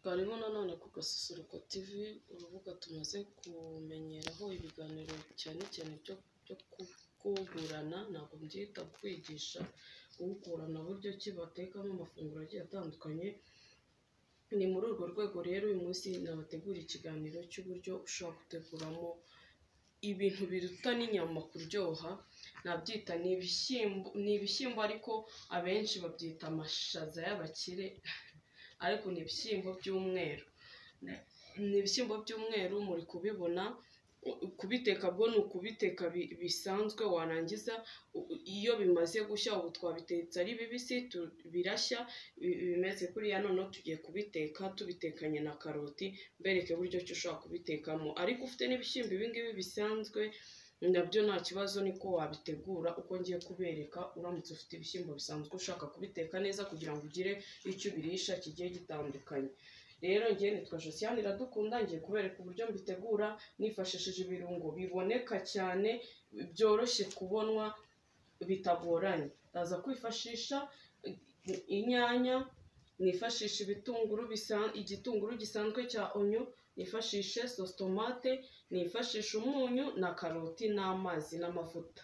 Twariho nanone ku Gasusuruko TV, urubuga tumaze kumenyeraho ibiganiro cyane cyane byo kuburana, ntabwo mbyita kwigisha, kuburana buryo ki batekamo amafunguro agiye atandukanye, ni muri urwo rwego rero uyu munsi nabategura ikiganiro cy'uburyo ushobora guteguramo ibintu biruta n'inyama kuryoha, nabyita ni ibishyimbo, ni ibishyimbo ariko abenshi babyita amashaza y'abakire, ariko ni ibishyimbo by'umweru, ni ibishyimbo by'umweru muri kubibona, kubiteka bwo ni ukubiteka bisanzwe warangiza iyo bimaze gushya ubu twabitetse ari bibisi birashya, ibimeze kuriya noneho tugiye kubiteka tubitekanye na karoti, mbereke uburyo ki ushobora kubitekamo, ariko ufite n'ibishyimbo ibi ngibi bisanzwe nabyo nta kibazo niko wabitegura uko ngiye kubereka, uramutse ufite ibishyimbo bisanzwe ushaka kubiteka neza kugira ngo ugire icyo ubirisha kigiye gitandukanye, rero njyewe nitwa Josiane Iradukunda ngiye kubereka uburyo mbitegura nifashishije ibirungo biboneka cyane, byoroshye kubonwa bitagoranye, ndaza kwifashisha inyanya, nifashisha ibitunguru igitunguru gisanzwe cya onyo, nifashishe sositomate, nifashisha umunyu na karoti n'amazi n'amavuta,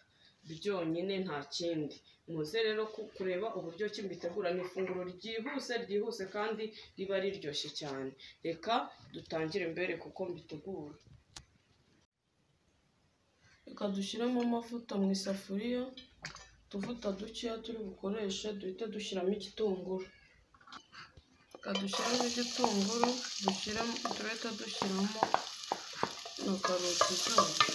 byonyine nta kindi, muze rero kureba uburyo ki mbitegura, ni ifunguro ryihuse ryihuse kandi riba riryoshye cyane, reka dutangire mbereke uko mbitegura, reka dushyiremo amavuta mu isafuriya, utuvuta dukeya turi bukoreshe duhite dushyiramo igitunguru, reka dushyiremo igitunguru, duhite dushyiramo na karoti zacu.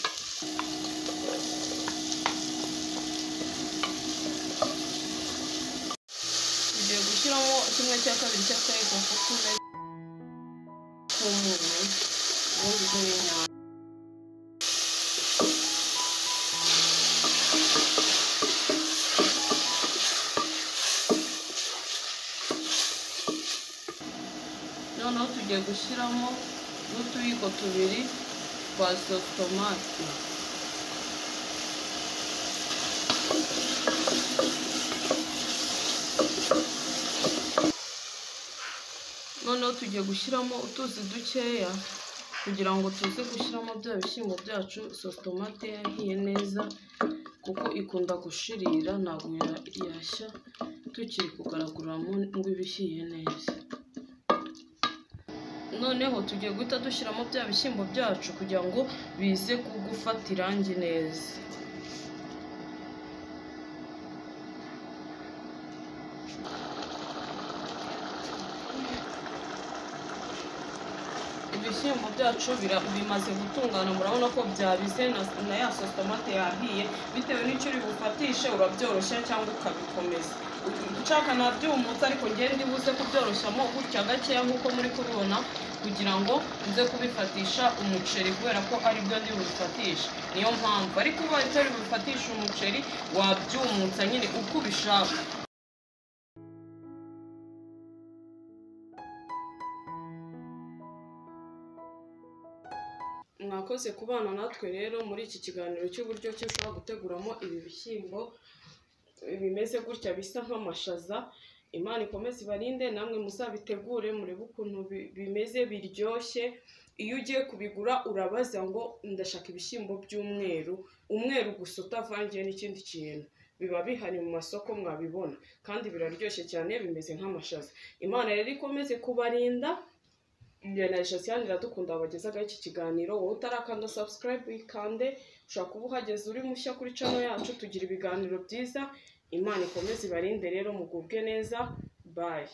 Tugiye gushyiramo kimwe cya kabiri cy'akayiko kuko umeze nk'umuntu ubundi bw'inyanya. Noneho tugiye gushyiramo n'utuyiko tubiri twa sositomate. Noneho tugiye gushyiramo utuzi dukeya kugira ngo tuze gushyiramo bya bishyimbo byacu, sositomate yahiye neza kuko ikunda gushirira ntabwo yashya tukiri kugaraguramo ngo iba ihiye neza. Noneho tugiye guhita dushyiramo bya bishyimbo byacu kugira ngo bize gufata irangi neza. Ibishyimbo byacu bimaze gutungana murabona ko byabize na ya sositomate yahiye, bitewe n'icyo uri bufatishe urabyoroshya cyangwa ukabikomeza, nshaka nabyumutse ariko ngende buze kubyoroshyamo gutya gakeya nk'uko muri kubibona kugira ngo nze kubifatisha umuceri kubera ko aribyo ndi bubifatisha, niyo mpamvu ariko ubaye utari bubifatisha umuceri wabyumutsa nyine uko ubishaka. mwakoze kubana natwe rero muri iki kiganiro cy'uburyo ki ushobora guteguramo ibi bishyimbo bimeze gutya bisa nk'amashaza, Imana ikomeze ibarinde namwe muzabitegure murebe ukuntu bimeze biryoshye, iyo ugiye kubigura urabaza ngo ndashaka ibishyimbo by'umweru, umweru gusa utavangiye n'ikindi kintu, biba bihari mu masoko mwabibona kandi biraryoshye cyane bimeze nk'amashaza, Imana rero ikomeze kubarinda, njye na Josiane Iradukunda wabagezaho iki kiganiro, wowe utarakanda subscribe uyikande, ushobora kuba uhageze uri mushya kuri channel yacu, tugira ibiganiro byiza, Imana ikomeze ibarinde rero mugubwe neza, bayi.